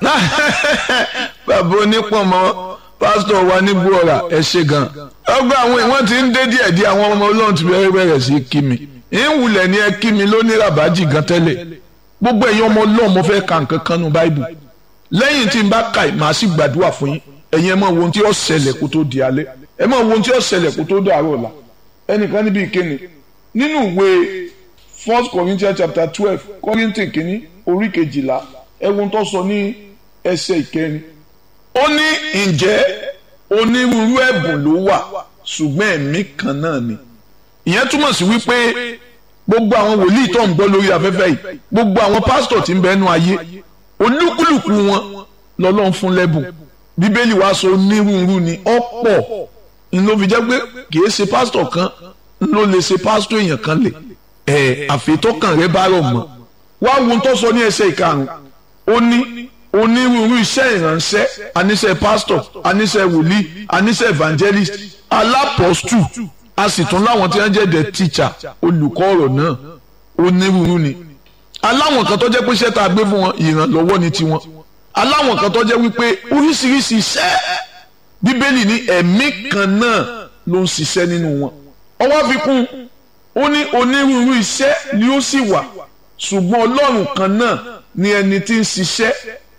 bàbá onípọ̀nmọ́ pásítọ̀ wa ní gbọ́ra ẹ ṣe gan. ọgbà àwọn ìwọ́n ti ń dé díẹ̀ díẹ̀ àwọn ọmọ ọlọ́run ti bẹ̀rẹ̀ bẹ̀rẹ̀ sí kí mi. ìwùlẹ̀ ni ẹ kí mi lóní ràbájì gan tẹ́lẹ̀. gbogbo ẹ̀yin ọmọ ọlọ́run mo fẹ́ ka nǹkan kan nu báìbù. lẹ́yìn tí n bá ka màá sì gbàdúrà fún yín ẹ̀yin ẹ máa wo ohun tí ó ṣẹlẹ̀ kó tó di alẹ́ ẹ máa wo ohun tí ó ṣẹlẹ̀ kó tó dàárọ̀ ọ̀la ẹnìkan níbi ìkéni nínú ìwé first corinthians chapter twelve kọ́rìntì kìíní orí kejìlá ẹ̀wọ̀n tó sọ ní ẹsẹ̀ ìkẹrin ó ní ǹjẹ́ onírúurú ẹ̀bùn ló wà ṣùgbọ́n ẹ̀mí kan náà ni ìyẹn túmọ̀ sí wípé gbogbo àwọn wòlíì tó ń gbọ́ lórí afẹ́fẹ́ yìí gbogbo àwọn pásítọ̀ tí ń bẹ́nu ayé olúkúlùkù wọn lọ́lọ́run fún lẹ́bùn bíbélì wa sọ onírúurú ni ọ̀pọ̀ n ló fi jẹ́ pé kì í ṣe pásítọ̀ kan n ló lè ṣe pásítọ̀ èèyàn kan lè ẹ̀ àfitọ́kàn rẹ bá rọ̀ mọ́ wá wo tó sọ ní ẹsẹ̀ ìkarùn ó ní onírúurú iṣẹ́ ìránṣẹ́ aníṣẹ́ pásítọ̀ aníṣẹ́ wòlíì aníṣẹ́ evangelist alápọ̀stù a sì tún láwọn tí wọ́n jẹ́ the teacher olùkọ́ ọ̀rọ̀ náà onírúurú ni aláwọn kan tó jẹ́ pé iṣẹ́ tá a gbé fún wọn ìrànlọ́wọ́ ni tiwọn aláwọn kan tó jẹ́ wípé oríṣiríṣi iṣẹ́ bíbélì ní ẹ̀mí kan náà ló ń ṣiṣẹ́ nínú wọn ọwọ́ fi kún ó ní onírúurú iṣẹ́ ni ó sì wà ṣùgbọ́n ọlọ́run kan náà ni ẹni tí ń ṣiṣẹ́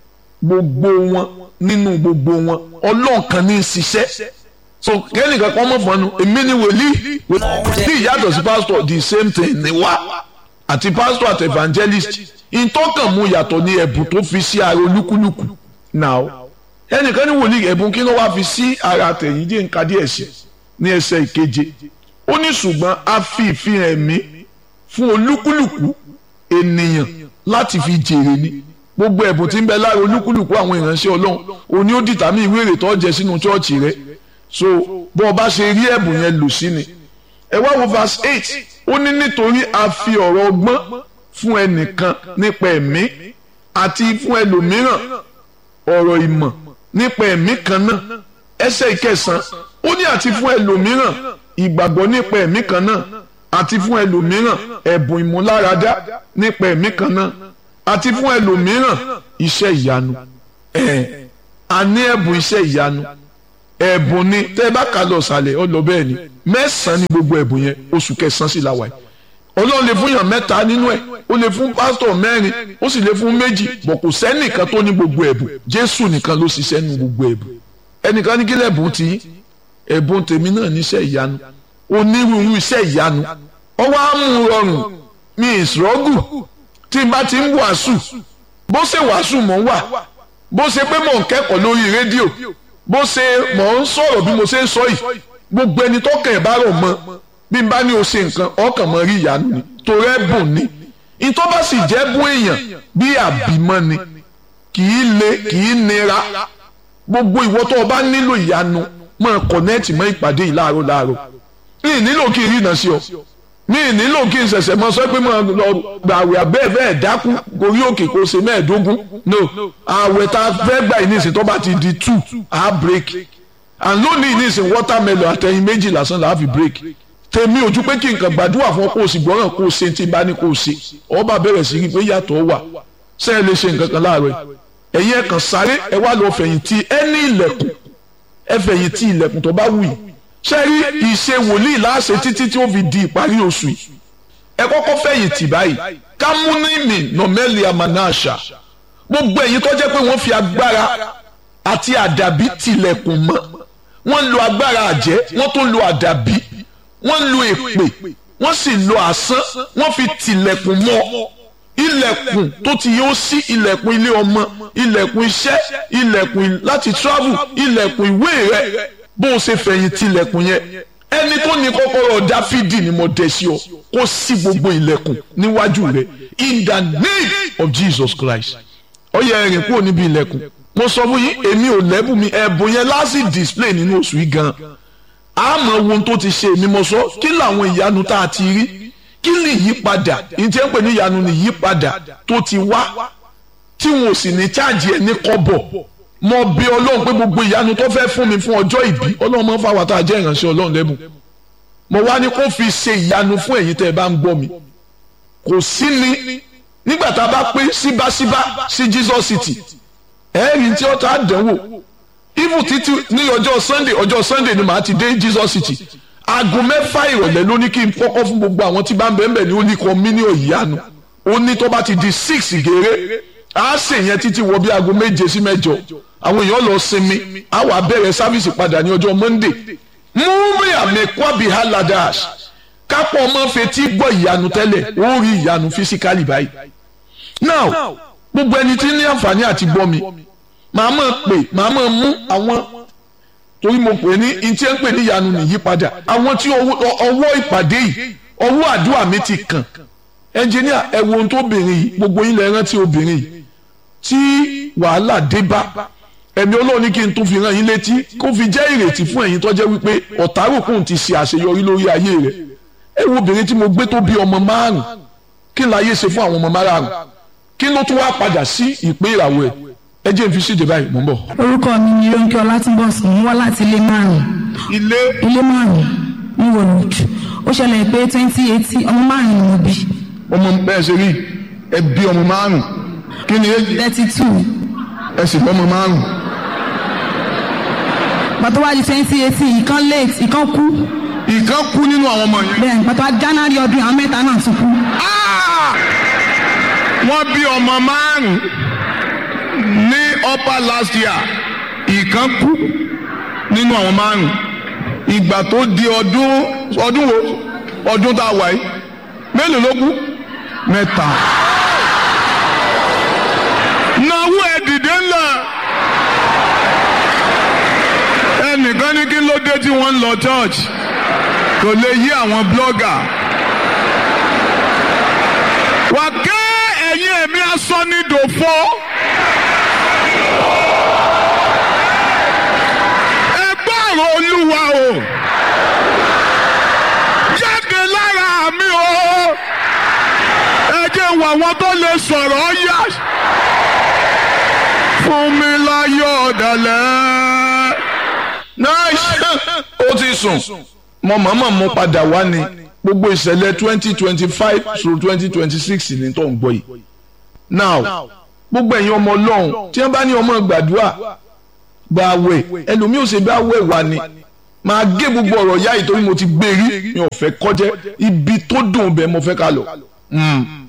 gbogbo wọn nínú gbogbo wọn ọlọ́run kan ní ń ṣiṣẹ́ so kẹ́nìkan kan mọ̀ fọ́nù èmi ni wòlíì wòlíì ìyàtọ̀ sí pásítọ̀ the same thing ni wá àti pásítọ̀ àti evangelist ìtọ́kàn mu yàtọ̀ ní ẹ̀bùn tó fi sí ara olúkúlùkù now ẹnìkan ní wòlíì ẹ̀bùn kí ló wá fi sí ara tẹ̀yìn jẹ́ nǹkan díẹ̀ sí ní ẹsẹ̀ ìkeje ó ní ṣùgbọ́n a fi ìfihàn ẹ̀mí fún olúkúlùkù ènìyàn láti fi jèrè ni gbogbo ẹ̀bùn tí ń bẹ lára olúkúlùkù àwọn ìránṣẹ́ ọlọ́run òní ó dìtàmí ìwé èrè tó jẹ sínú chọ́ọ̀chì rẹ so bó o bá ṣe rí ẹ̀bùn yẹn lò sí ni ẹ wá wo verse eight ó ní nítorí a fi ọ̀rọ̀ ọgbọ́n fún ẹnìkan nípa ẹ̀mí àti fún ẹlòmíràn ọ̀rọ̀ ìmọ̀ nípa ẹ̀mí kan náà ẹsẹ̀ ìkẹsàn ó ní àti fún ẹlòmíràn ìgbàgbọ́ nípa ẹ̀mí kan náà àti fún ẹlòmíràn ẹ̀bùn ìmúláradá nípa ẹ̀mí kan náà àti fún ẹlòmíràn iṣẹ́ ìyanu ẹ̀ a ní ẹ̀bùn iṣẹ́ ìyanu ẹ̀bùn ni tẹ́ ẹ bá kà lọ sàlẹ̀ ọ lọ bẹ́ẹ̀ ni mẹ́sàn-án ni gbogbo ẹ̀bùn yẹn oṣù kẹsàn-án sì la wà yìí ọlọ́run lè fún yàn mẹ́ta nínú ẹ̀ ó lè fún pásítọ̀ mẹ́rin ó sì lè fún méjì bọ̀ kò sẹ́nìkan tó ní gbogbo ẹ̀bùn jésù nìkan ló ṣiṣẹ́ nu gbogbo ẹ̀bùn ẹnìkan ní kílẹ̀ ẹ̀bùn tí ẹ̀bùn tèmi náà níṣẹ́ ìyanu onírúurú iṣẹ́ ìyanu ọwọ́ á mú rọrùn mi ìṣòrọ́gù tí n bá ti ń wàásù bó ṣe wàásù mọ̀ ń wà bó ṣe pé mò ń kẹ́kọ̀ọ́ lórí rédíò bó ṣe mọ̀ ń sọ̀rọ̀ bí mo ṣe ń sọ yìí gbogbo ẹni tó kàn ẹ̀ bá rọ̀ mọ́ bí n bá ní o ṣe nǹkan ọkàn mọ́ rí ìyanu ni torí ẹ̀bùn ni ìtọ́ bá sì jẹ́ bún èèyàn bí àbímọ́ ni kì í le kì í nira gbogbo ìwọ tó o bá nílò ìyanu máa kọ̀nẹ́ẹ̀tì mọ́ ìpàdé yìí láàárọ̀ láàárọ̀ mi ì nílò kí n rí iná sí ọ mi ì nílò kí n ṣẹ̀ṣẹ̀ mọ sọ pé mo lọ gbàwé abẹ́ bẹ́ẹ̀ dákú gorí òkè kó ṣe mẹ́ẹ̀ẹ́dógún no àwẹ̀ tá a fẹ́ gbà yìí nísìnyí tó bá ti di two a break and lónìí nísìnyí watermelon àtẹ̀yìn méjì lásán là á fi break tèmi ojú pé kí nǹkan gbàdúrà fún ọ kó o sì gbọ́ràn kó o ṣe tí n bá ní kó o ṣe ọba bẹ̀rẹ̀ sí rí pé yàtọ̀ wà ṣé ẹ lè ṣe nǹkan kan láàárọ̀ ẹ̀yin ẹ̀ kàn sáré ẹ wá lọ fẹ̀yìntì ẹ ní ilẹ̀kùn ẹ fẹ̀yìntì ilẹ̀kùn tó bá wù yìí ṣé rí ìṣe wòlíì láṣẹ títí tí ó fi di ìparí oṣù yìí ẹ kọ́kọ́ fẹ̀yìntì báyìí kámúnímì nọ̀mẹ́lì amanásà gbogbo ẹ̀yin tó jẹ́ pé wọ́n fi agbára àti àdàbí tilẹ̀kùn mọ́ wọ́n lo agbára àjẹ́ wọ́n tún lo àdàbí wọ́n lo èpè wọ́n sì lo àsán wọ́n fi tilẹ̀kùn mọ́ ilẹ̀kùn tó ti yóò sí ilẹ̀kùn ilé ọmọ ilẹ̀kùn iṣẹ́ ilẹ̀kùn láti travel ilẹ̀kùn ìwé rẹ bó o ṣe fẹ̀yìn tilẹ̀kùn yẹn ẹni tó ní kọ́kọ́rọ́ dáfídì ni mo dẹ̀ sí ọ kó sí gbogbo ilẹ̀kùn níwájú rẹ in the name of Jesus Christ ó yẹ ẹ̀rìn kúrò níbi ilẹ̀kùn mo sọ fún yín èmi ò lẹ́bùn mi ẹ̀bùn yẹn láti display nínú oṣù yìí gan àmọ́ ohun tó ti ṣe èmi mo sọ kí làwọn ìyanu tá a ti rí kí ni ìyípadà ìjẹ́ ń pè ní ìyanu ni ìyípadà tó ti wá tí wọn ò sì ní cháàjì ẹ̀ ní kọ́bọ̀ mo bí ọlọ́run pé gbogbo ìyanu tó fẹ́ fún mi fún ọjọ́ ìbí ọlọ́run máa ń fà wá tá a jẹ́ ìránṣẹ́ ọlọ́run lẹ́bùn mo wá ní kó fi ṣe ìyanu fún ẹ̀yin tẹ́ ẹ bá ń gbọ́ mi kò sí ni nígbà tá a bá pé síbáṣíbá sí Jesus City ẹ̀ẹ́rì tí ó ta dánwò even títí ní ọjọ́ sunday ọjọ́ sunday ni màá ti dé jesus city aago mẹ́fà ìrọ̀lẹ́ ló ní kí n kọ́kọ́ fún gbogbo àwọn tí bá ń bẹ̀ẹ́ ní oníkan mílíọ̀nù ìyanu ó ní tó bá ti di six gèrè á sì yẹn títí wọ bí aago méje sí mẹ́jọ àwọn èèyàn lọ sinmi á wà bẹ̀rẹ̀ sáfìsì padà ní ọjọ́ monday múmi àmì kwabi haladash kápọ̀ ọmọ fetí gbọ́ ìyanu tẹ́lẹ̀ ó rí ìyanu fisikali báyìí now gbogbo ẹni tí ní àǹfààní àti gbọ́ mi màá mọ̀ pé màá mọ̀ mú àwọn torí mo pè ní ntí ẹ ń pè ní ìyanu nìyípadà àwọn tí ọwọ́ ìpàdé yìí ọwọ́ àdúrà mi ti kàn ẹnjìníà ẹ wo ohun tó obìnrin yìí gbogbo yín lẹ rántí obìnrin yìí tí wàhálà dé bá ẹ̀mí Ọlọ́run ní kí n tún fi rán yín létí kó fi jẹ́ ìrètí fún ẹ̀yin tó jẹ́ wípé ọ̀tárùkùn ti ṣe àṣeyọrí lórí ayé rẹ̀ ẹ wo obìnrin tí mo gbé tó bí ọmọ márùn kí n láyé ṣe fún àwọn ọmọ márùn kí ló tún wá padà sí ìpín ìràwọ̀ ẹ̀ ẹ jẹ́ n fi síde báyìí mò ń bọ̀. orúkọ mi ni Ronke Ọlátúnbọ̀sún mo wá láti ilé márùn ilé ilé márùn ní wòlúùd ó ṣẹlẹ̀ pé twenty eighteen ọmọ márùn ni mo bí ọmọ bẹ́ẹ̀ ṣe rí ẹ bí ọmọ márùn kí ni èjì thirty two ẹ sì bọ́ ọmọ márùn pàtó wá di twenty eighteen ìkan late ìkan kú ìkan kú nínú àwọn ọmọ yẹn. bẹ́ẹ̀ ni pàtó wá January ọdún àwọn mẹ́ta náà tún kú Ah! wọ́n bí ọmọ márùn ní upper last year ìkan kú nínú àwọn márùn ìgbà tó di ọdún ọdún wo ọdún tá a wà yìí mélòó ló kú mẹ́ta. nàwó ẹ dìde ńlẹ̀ ẹnìkan ní kí ló dé tí wọ́n ń lọ church kò lè yí àwọn blogger wà ké ẹ̀yin ẹ̀mí asọ́nidòfo. ẹ gbọ́rọ̀ olúwa o jáde lára mi o ẹ jẹ́ wọ àwọn tó lè sọ̀rọ̀ yá fún mi láyọ̀ ọ̀dàlẹ̀. nice ó ti sùn mo mọ̀ọ́mọ̀ mú padà wá ni gbogbo ìṣẹ̀lẹ̀ twenty twenty five through twenty twenty six ní tó ń gbọ́ yìí now gbogbo ẹ̀yin ọmọ ọlọ́run tí wọ́n bá ní ọmọ gbàdúrà gba àwẹ̀ ẹlòmíì ò ṣe bá àwẹ̀ wà ni máa gé gbogbo ọ̀rọ̀ yá yìí torí mo ti gbé rí mi ò fẹ́ kọjẹ́ ibi tó dùn bẹ́ẹ̀ mo fẹ́ ká lọ